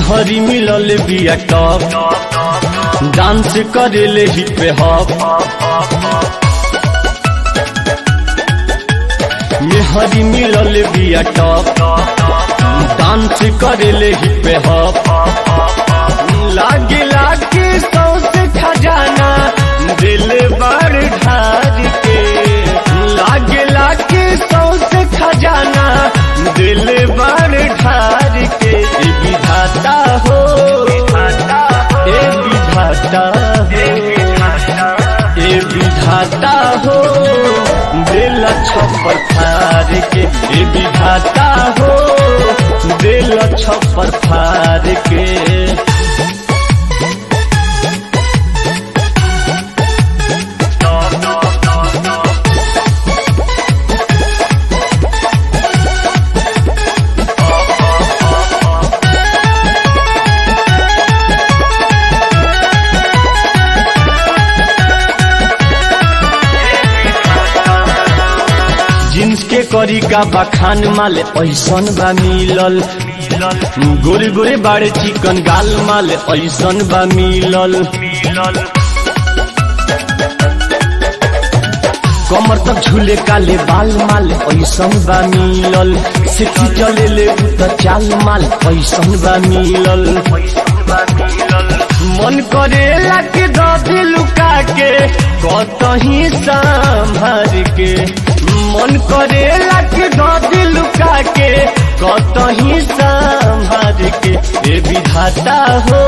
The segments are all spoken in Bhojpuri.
मेहरी मिलल बिया टॉप डांस करेले हिप हॉप मेहरी मिलल बिया टॉप डांस करेले हिप हॉप लागे लागे सौसे खजाना दिल बड़ ढार के लागे लागे सौसे खजाना दिल बड़ ढार के ए विधाता हो ए विधाता हो ए विधाता हो दिल छप्पर फार के ए विधाता हो दिल छप्पर फार के जींस के करी का बखान माले ऐसन बा मिलल गोरे गोरे बाड़े चिकन गाल माले ऐसन बा मिलल कमर तक झूले काले बाल माल ऐसन बा मिलल सिक्की चले ले त चाल माल ऐसन बा मिलल मन करेला के दबे लुका के कतही संभर के मन करेला के दबे लुका के कतही संभर के ए विधाता हो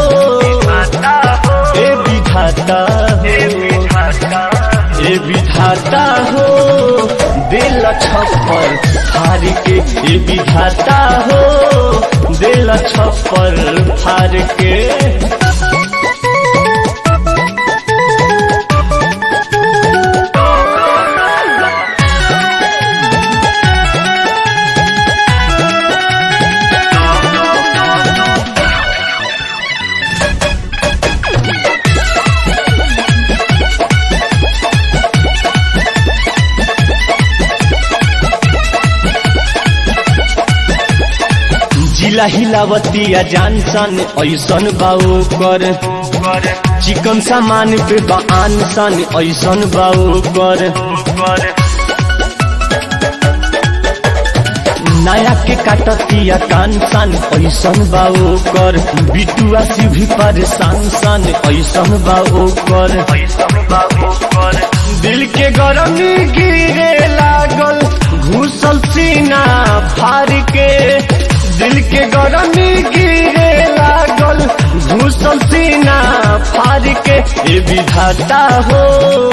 ए विधाता हो ए विधाता हो दिल छप्पर फार के ए विधाता हो दिल छप्पर फार के जिला हिलावतिया जानसन ऐसन बाऊ कर चिकन सामान पे बान सन ऐसन बाऊ कर नया के काटतिया कान सन ऐसन बाऊ कर बिटुआ से भी परेशान सन ऐसन बाऊ कर दिल के गरमी गिरे लागल घुसल सीना फार के दिल के गरमी गिरे लागल घुसल सीना फार के ए विधाता हो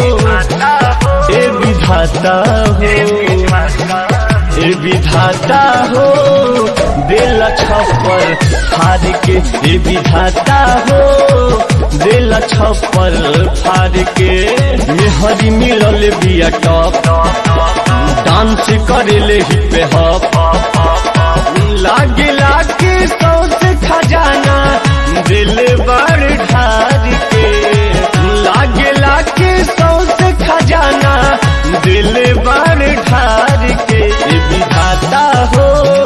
ए विधाता हो ए विधाता हो दिल छप्पर फार के ए विधाता हो दिल छप्पर फार के मेहरी मिलल बिया टॉप डांस करेले हिप हॉप लागे लागे सौसे खजाना दिल बड़ ढार के लागे लागे सौसे खजाना दिल बड़ ढार के ए विधाता हो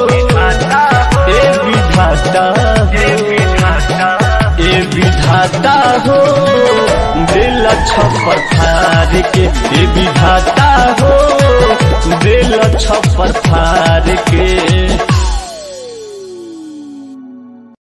ए विधाता हो ए विधाता हो दिल छप्पर फार के ए विधाता हो दिल छप्पर फार के